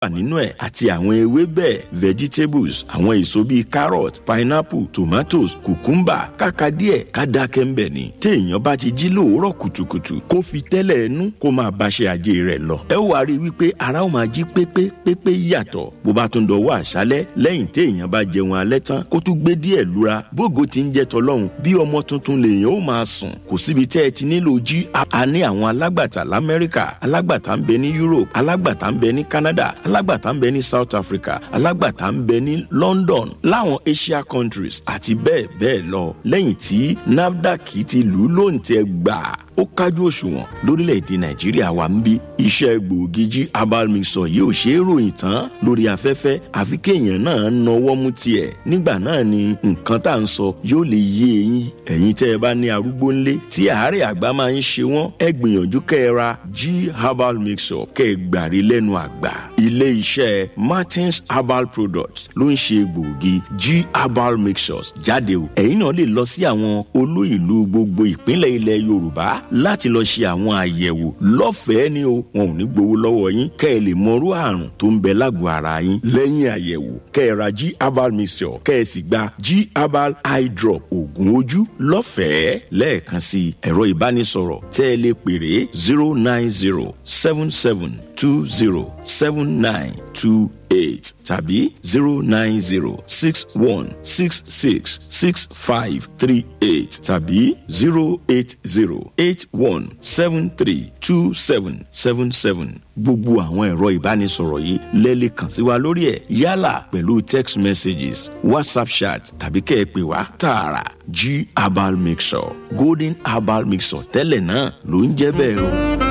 wà nínú ẹ̀ àti àwọn ewébẹ̀ vegetables àwọn èso bíi carrot pineapple tomatoes cucumber kàkà díẹ̀ ká dákẹ́ ńbẹ̀ ni téèyàn bá ti jí lóòórọ̀ kùtùkùtù kó fi tẹ́lẹ̀ ẹnu kó máa báṣẹ́ ajé rẹ̀ lọ. ẹ wá rí i wípé ara ó máa jí pépé pépé yàtọ̀ bó bá tún dọwọ́ àṣálẹ́ lẹ́yìn téèyàn bá jẹun alẹ́ tán kó tún gbé díẹ̀ lura bógo ti ń jẹ́ tọlọ́run bí ọmọ tuntun lèèyàn ó máa sùn kò síbi tẹ́ ẹ ti nílò jí a ní àwọn alágbàtà lamẹ́ríkà alágbàtà ń bẹ ní Europe alágbàtà ń bẹ ní Canada alágbàtà ń bẹ ní South Africa alágbàtà ń bẹ ní London láwọn Asia countries àti bẹ́ẹ̀ bẹ́ẹ̀ lọ lẹ́yìn tí NAFDAC ti lù ú lóǹtẹ̀ gbà ó kájú òṣùwọ̀n lórílẹ̀‐èdè nàìjíríà wa ń bí iṣẹ́ gbòógì jí herbal mixture yìí ò ṣeé ròyìn tán lórí afẹ́fẹ́ àfi kéèyàn náà nawọ́ mú tiẹ̀ nígbà náà ni nǹkan tá à ń sọ yóò lè yé eyín ẹ̀yin tẹ́ ẹ bá ní arúgbó ńlé tí àárẹ̀ àgbà máa ń ṣe wọ́n ẹ gbìyànjú kẹ́ ẹ ra g herbal mixture kẹ́ ẹ gbàrí lẹ́nu àgbà ilé iṣẹ́ martins herbal products ló ń ṣe gbòógì g herbal mixtures jáde o ẹ̀yin náà lè lọ sí àwọn olú ìlú gbogbo ìpínlẹ̀ ilẹ̀ yorùbá láti lọ ṣe àwọn àyẹ̀wò lọ́fẹ̀ẹ́ ni o wọn ò ní gbowó lọ́wọ́ yín kẹ́ ẹ lè mọrú àrùn tó ń bẹ lágọ̀ọ́ ara yín lẹ́yìn àyẹ̀wò kẹ́ ẹ ra g herbal mixture kẹ́ ẹ sì gba g herbal eye drop oògùn ojú lọ́fẹ̀ẹ́ lẹ́ẹ̀kan sí ẹ̀rọ ìbánisọ̀rọ̀ tẹ́ ẹ lè pèrè zero nine zero seven seven two zero seven nine two eight tàbí zero nine zero six one six six six five three eight tàbí zero eight zero eight one seven three two seven seven seven gbogbo àwọn ẹ̀rọ ìbánisọ̀rọ̀ yìí lẹ́lẹ̀ kàn sí wa lórí ẹ̀ yálà pẹ̀lú text messages whatsapp chat tàbí kẹ́ ẹ pè wá tààrà g herbal mixture golden herbal mixture tẹ́lẹ̀ náà ló ń jẹ́ bẹ́ẹ̀ o.